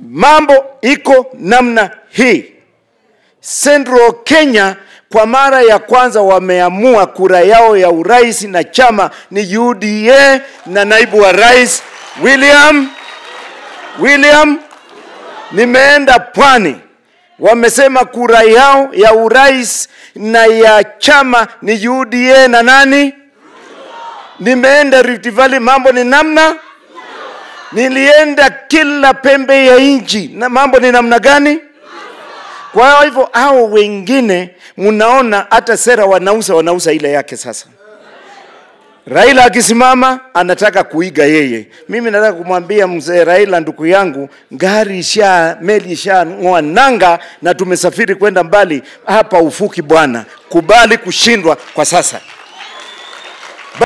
mambo iko namna hii. Central Kenya kwa mara ya kwanza wameamua kura yao ya urais na chama ni UDA na naibu wa rais William William. Nimeenda pwani, wamesema kura yao ya urais na ya chama ni UDA na nani? Nimeenda Rift Valley, mambo ni namna nilienda kila pembe ya nchi na mambo ni namna gani? Kwa hivyo hao wengine mnaona hata sera wanauza wanauza ile yake. Sasa Raila akisimama anataka kuiga yeye. Mimi nataka kumwambia mzee Raila, ndugu yangu, gari isha meli isha ng'oa nanga na tumesafiri kwenda mbali, hapa ufuki bwana, kubali kushindwa kwa sasa.